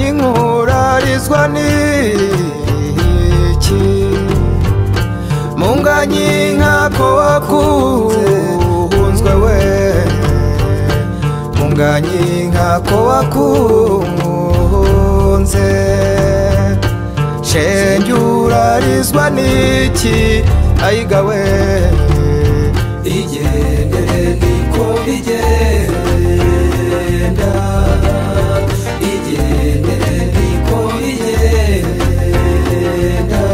inkurarizwa n'iki mu nganyi nkako wakunzwe we mu nganyi nkako wakunze shenge urarizwa n'iki ayiga we igendere niko bigenda igendere niko bigenda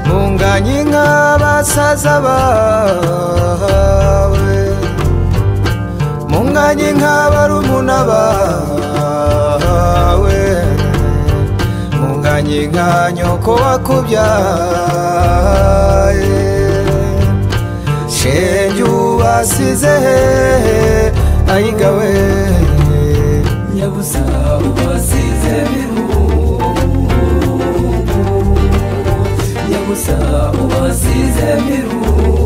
munganye nk'abasaza bawe munganye nk'abarumuna bawe munganye nka nyoko wakubyaye shenge ubasize hehe ayigawe nyabusa ubasize birungu nyabusa ubasize birungu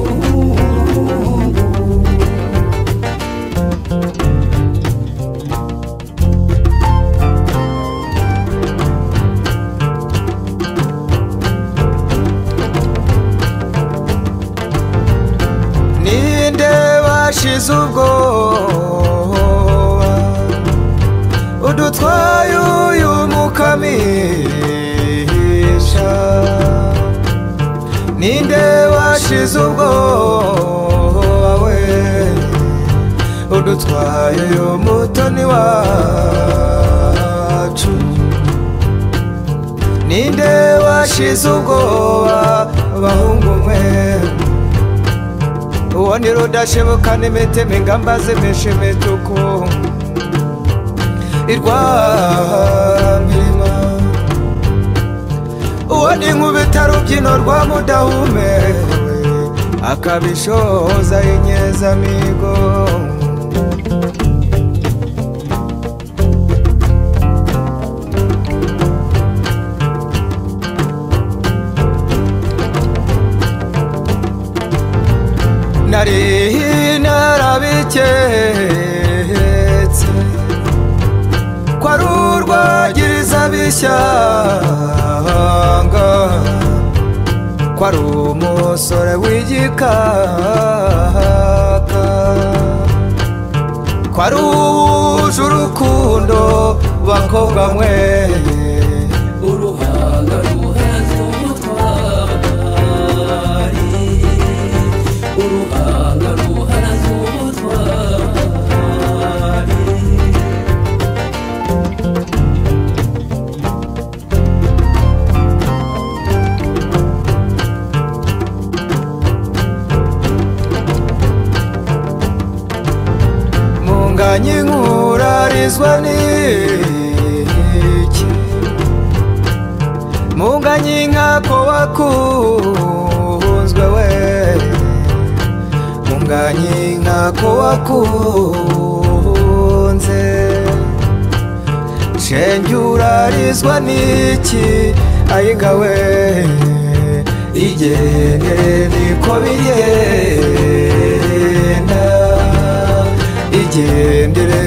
ninde washize ubwoba udutwaye uyu mukamisha ninde washize ubwoba we udutwaye uyu mutoni wacu ninde washize ubwoba bahungu mwe uwo ni rudashibuka n'imitema ingamba zimesha imituku irwamirima uwo ni nkubita rubyino rwa mudahumewe akabishoza inyezamigo nari narabiketse ko ari urwagiriza bishyanga ko ari umusore w'igikaka ko ari uwuje urukundo bakobwa mwe uruhanga ruheze umutwari uruhanga ruharaze ubutwari munganye nkurarizwa n'iki munganye nkako wakunzwe we munganye nkako wakunze shenge urarizwa n'iki ayigawe igendere niko bigenda igendere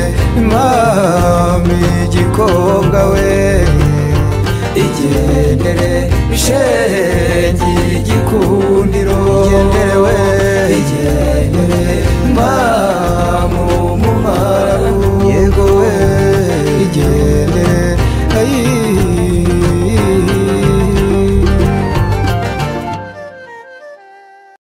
mami igikobwa we igendere shenge igikundiro